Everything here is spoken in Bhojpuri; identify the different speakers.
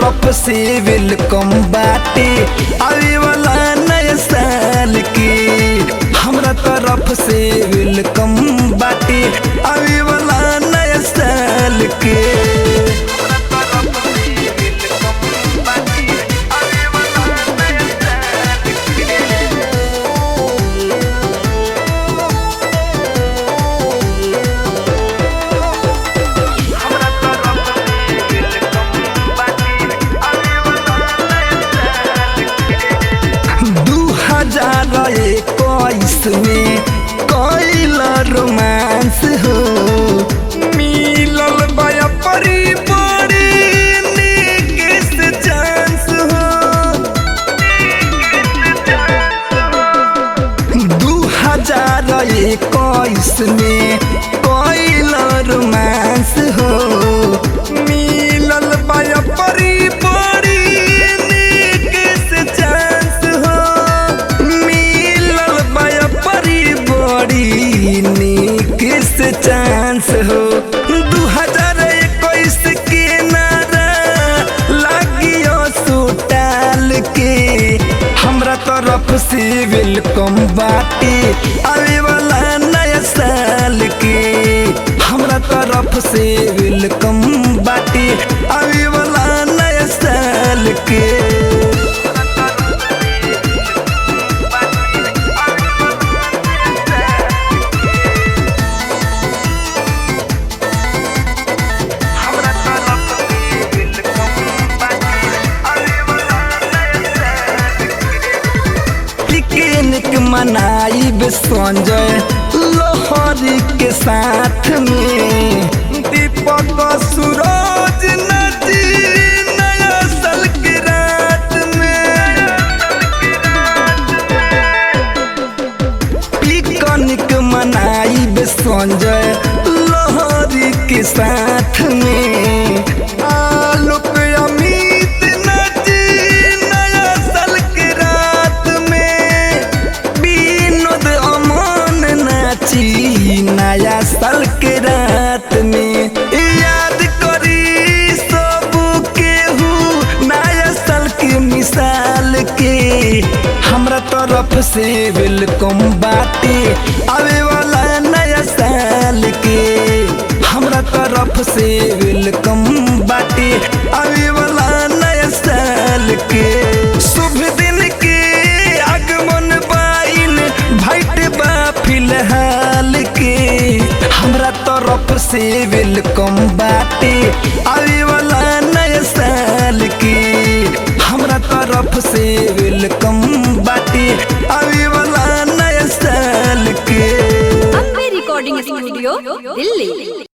Speaker 1: तरफ से वेलकम बाटे आवे वाला नया साल के हमरा तरफ से वेलकम बाटे आवे वाला नया साल के दू हजार इक्कीस में कैल रोमांस हो मिलल बया परी बड़ी नीक से चांस हो दू हजार इक्कीस में कैल रोमांस हो मिलल बया परी बड़ी नीक से चांस हो मिलल बया परी बड़ी नीक से चांस हो दू हजार इक्कीस के नारा लागियो सुटाल के हमरा तरफ से वेलकम बाटे आवे वाला नया साल के हमरा तरफ से वेलकम बाटे आवे वाला नया साल के पिकनिक मनाइब संजय लोहरी के साथ में दीपक सूरज नदी नया साल के रात में पिकनिक मनाइब संजय लोहरी के साथ में आलोक अमित नदी नया साल के रात में विनोद अमन नाची नया साल के रात में याद करी सब केहू नया साल के मिसाल के हमरा तरफ से वेलकम बाटे आवे वाला नया साल के हमरा तरफ से वेलकम बाटे आवे वाला नया साल के शुभ दिन के आगमन बाइन भाइट बा फिलहाल के हमरा तरफ से वेलकम बाटे आवे वाला नया साल के हमरा तरफ से वेलकम बाटे आवे वाला नया साल के
Speaker 2: अम्बे रिकॉर्डिंग स्टूडियो दिल्ली